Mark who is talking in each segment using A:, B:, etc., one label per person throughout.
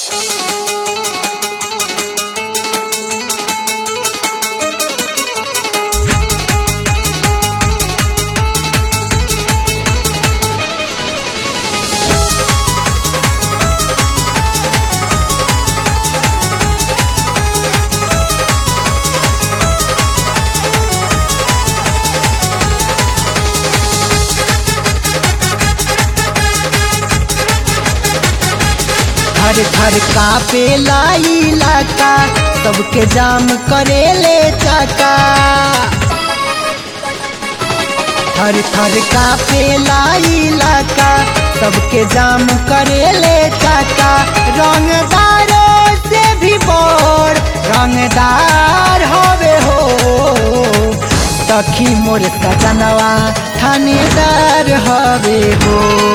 A: थर थर कापे लाई इलाका सबके जाम करे ले चाका थर थर कापे लाई इलाका सबके जाम करे ले चाका रंगदारों से भी बोर रंगदार होवे हो सखी मोर सजनवा थानेदार हवे हो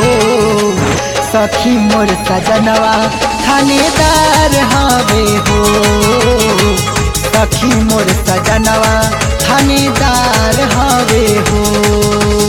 A: सखी मोर सजनवा थानेदार हवे हो सखी मोर सजनवा थानेदार हवे हो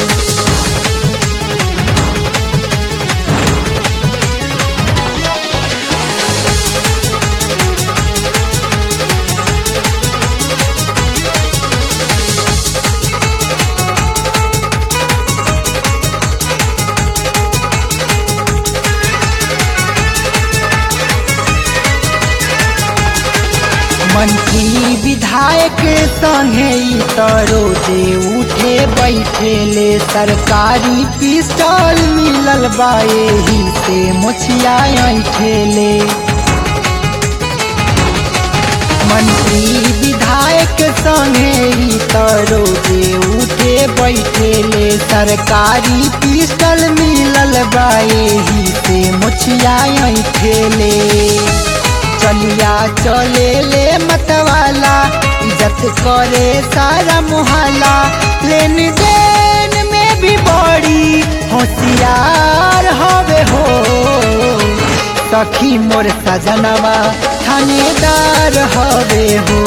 A: मंत्री विधायक संगे ई त रोजे उठे बैठे ले सरकारी पिस्टल मिलल बा एही से मुछिया ठेले मंत्री विधायक संगे ई त रोजे उठे बैठे ले सरकारी पिस्टल मिलल बा एही से मुछिया ठेले चलिया चले ले मतवाला इज्जत करे सारा मुहल्ला लेन देन में भी बड़ी होशियार हवे हो सखी मोर सजनवा थानेदार हवे हो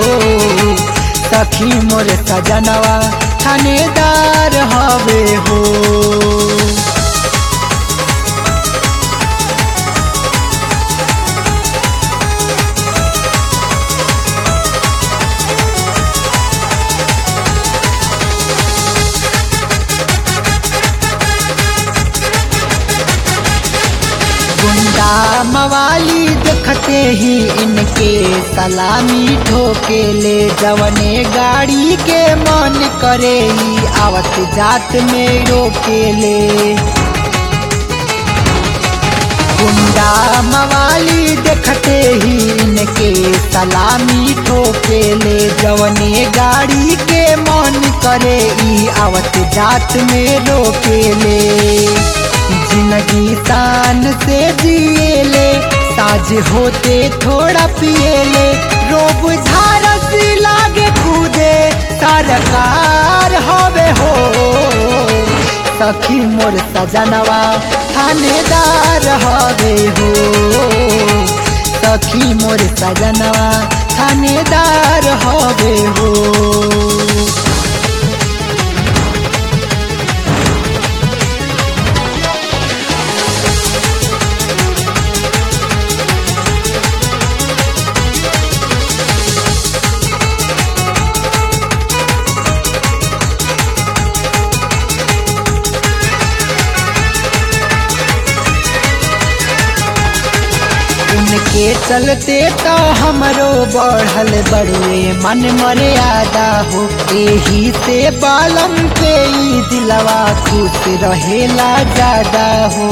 A: सखी मोर सजनवा थानेदार हवे हो गुंडा मवाली देखते ही इनके सलामी ठोके ले जवने गाड़ी के मन करे ही आवत जात में रोके ले गुंडा मवाली देखते ही इनके सलामी ठोके ले जवने गाड़ी के मन करे ही आवत जात में रोके ले जिंदगी शान से जिए ले साज होते थोड़ा पिए ले रोब झारस लागे कूदे सरकार हवे हो सखी मोर सजनवा थानेदार हवे हो सखी मोर सजनवा थानेदार हवे हो उनके चलते तो हमरो बढ़ल बड़ुए मन मर्यादा हो यही से बालम पे ई दिलवा खुश रहेला ज्यादा हो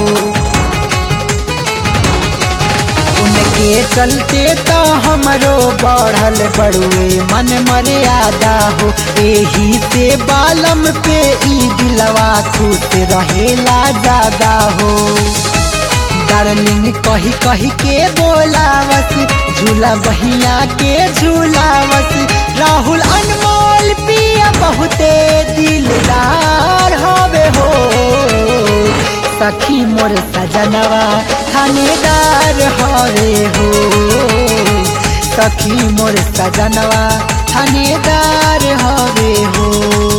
A: उनके चलते तो हमरो बढ़ल बड़ुए मन मर्यादा हो यही से बालम पे ई दिलवा खुश रहेला ज्यादा हो डार्लिंग कही कही के बोलावस झूला बहिया के झूलावस राहुल अनमोल पिया बहुते दिलदार हवे हो सखी मोर सजनवा थानेदार हवे हो सखी मोर सजनवा थानेदार हवे हो